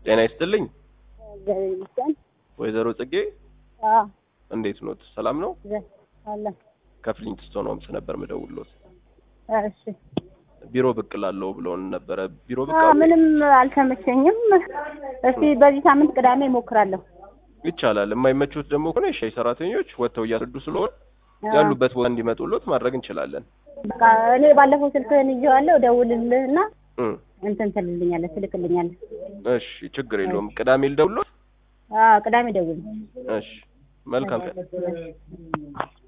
ጤና ይስጥልኝ እግዚአብሔር ይመስገን። ወይዘሮ ጽጌ አዎ እንዴት ኖት? ሰላም ነው? ዘ- አለ ከፍሊንትስቶን ሆምስ ነበር ምደውልዎት። እሺ። ቢሮ ብቅ ላለው ብለውን ነበረ። ቢሮ ብቅ አዎ አሉ? ምንም አልተመቸኝም። እስቲ በዚህ ሳምንት ቅዳሜ እሞክራለሁ። ይቻላል። የማይመቹት ደግሞ ከሆነ የሻይ ሰራተኞች ወጥተው እያስረዱ ስለሆነ አዎ። ያሉበት ቦታ እንዲመጡሎት ማድረግ እንችላለን። በቃ እኔ ባለፈው ስልክህን ይዤዋለሁ፣ እደውልልህና እም፣ እንትን ትልልኛለህ፣ ትልክልኛለህ። እሺ ችግር የለውም። ቅዳሜ ልደውልዎት? አዎ ቅዳሜ ደውል። እሺ መልካም ቀን።